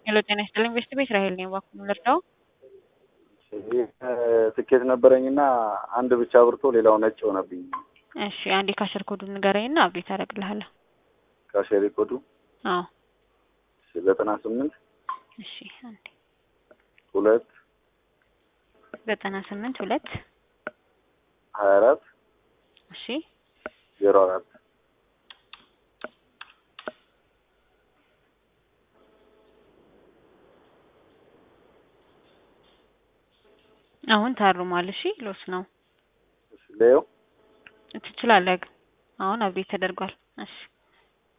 ሄሎ ጤና ይስጥልኝ ቤስት ቤት ራሄል ነኝ። እባክዎን ልርዳው? ትኬት ነበረኝና አንድ ብቻ ብርቶ ሌላው ነጭ ሆነብኝ። እሺ አንዴ ካሸር ኮዱን ንገረኝና አብዴት አደርግልሃለሁ። ካሸሪ ኮዱ አዎ ዘጠና ስምንት እሺ አንዴ ሁለት ዘጠና ስምንት ሁለት ሀያ አራት እሺ ዜሮ አራት አሁን ታርሟል። እሺ ሎስ ነው ሌው ትችላለህ ግን አሁን አብዴት ተደርጓል። እሺ